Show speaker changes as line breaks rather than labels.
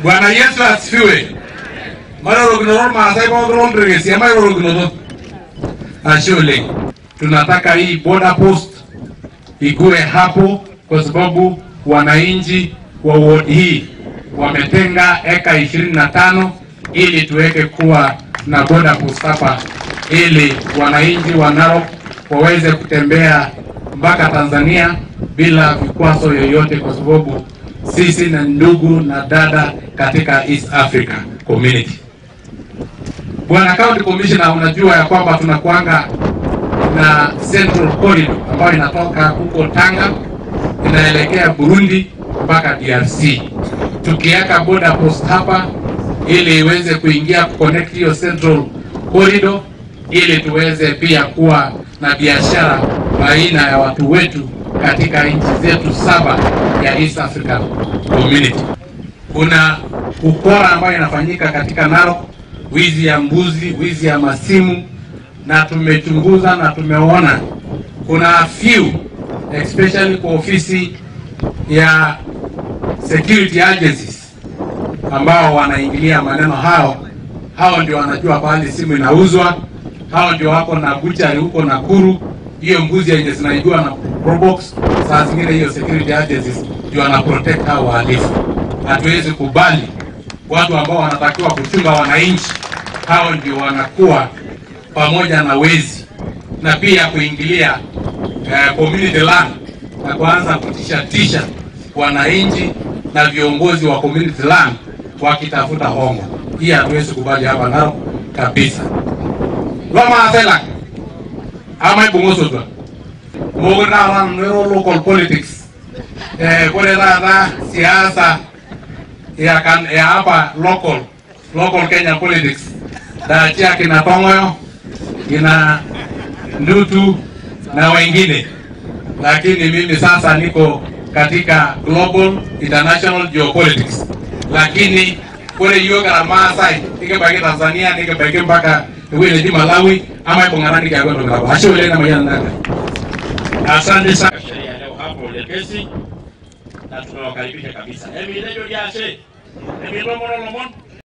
Bwana Yesu asifiwe. Marorokinoto Maasai pookin oltrekesi emairorokinoto. Ashe oleng. Tunataka hii border post ikuwe hapo kwa sababu wananchi wa ward hii wametenga eka ishirini na tano ili tuweke kuwa na border post hapa ili wananchi wa Narok waweze kutembea mpaka Tanzania bila vikwazo yoyote, kwa sababu sisi na ndugu na dada katika East Africa Community. Bwana County Commissioner, unajua ya kwamba tunakuanga na Central Corridor ambayo inatoka huko Tanga inaelekea Burundi mpaka DRC, tukiweka border post hapa ili iweze kuingia kuconnect hiyo Central Corridor ili tuweze pia kuwa na biashara baina ya watu wetu katika nchi zetu saba ya East African Community. Kuna ukora ambayo inafanyika katika Narok, wizi ya mbuzi, wizi ya masimu, na tumechunguza na tumeona kuna few especially kwa ofisi ya security agencies ambao wanaingilia maneno hao. Hao ndio wanajua pahali simu inauzwa, hao ndio wako na buchari huko Nakuru. Hiyo mbuzi yenye zinaibiwa na Probox, saa zingine hiyo security agencies ndio wana protect hao wahalifu. Hatuwezi kubali watu ambao wanatakiwa kuchunga wananchi, hao ndio wanakuwa pamoja na wezi na pia kuingilia eh, community land na kuanza kutisha tisha wananchi na viongozi wa community land wakitafuta hongo. Hii hatuwezi kubali hapa Narok kabisa. Loma asela ama ibungosotwa mogo taata nero local politics eh, kore taata siasa ya, kan, ya hapa local local Kenya politics daachia kina Tongoyo kina Ndutu na wengine, lakini mimi sasa niko katika global international geopolitics, lakini kore yiok kira Maasai nikibaiki Tanzania nikibaiki mpaka ewueji neji Malawi ama ibung'ata nikiaku entoki nabo. Ashe oleng namayiana nanga.
Asante sana sheria ya leo hapo Lekesi, na tunawakaribisha kabisa. Emi lejo jashe. Emi lomono lomon.